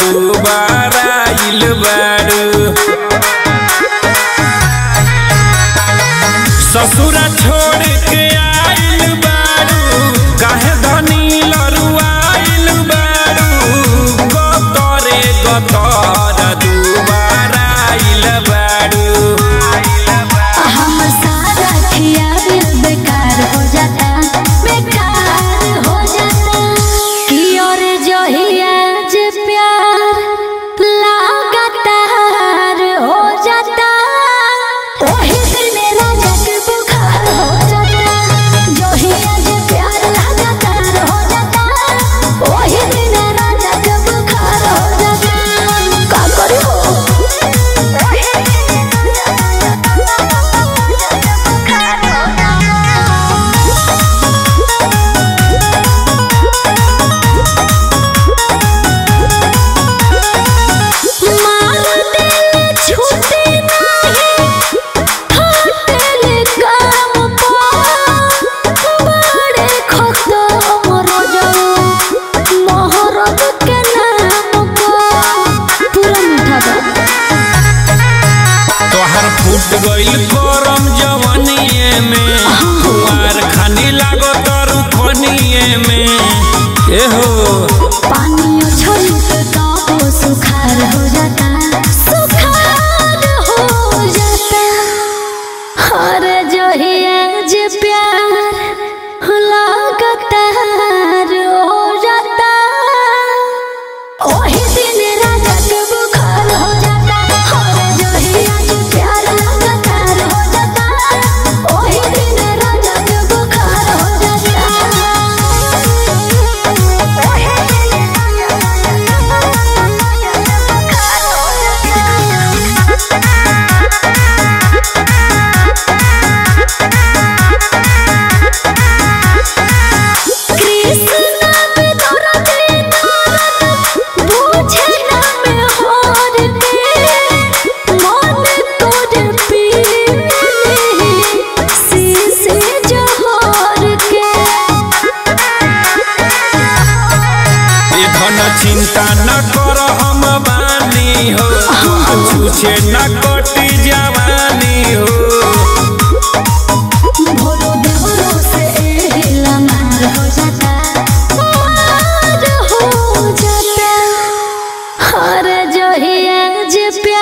दुबारा आइल बारू ससुरा छोड़ के आइल बारू काहे धनी लरुआइल बारू गतरे गतर दुबारा आइल बारू हमर सारा खियाल बेकार हो जाता बेकार हो जाता कि और जहिया जे प्यार लगातार हो जाता ओही दिन राजा के बुखार हो जाता जहिया जे प्यार लगातार हो जाता ओही दिन राजा के बुखार हो जाता का करी हो पूरा मीठा बा तोहर फूट गइल गरम जवनिए में कुआर खानी लागो तरू खनिए में एहो पानियो छलके काबो सुखार हो जाता सुखार हो जाता हर जहिया जे प्यार लगातार हो जाता ओही दिन राजा के बुखार हो जाता हर जहिया जे प्यार लगातार हो जाता ओही दिन राजा के बुखार हो जाता कृष्ण पे दौड़त दौड़त बुझे ना में होर के मन तोड़ पीली शीशे जोहर के ए धन चिंता न कर हम बानी हो छूछे न कटी जवानी हो भोरो देवरो से एहिला मार हो जाता मार हो जाता हर जहिया जे प्यार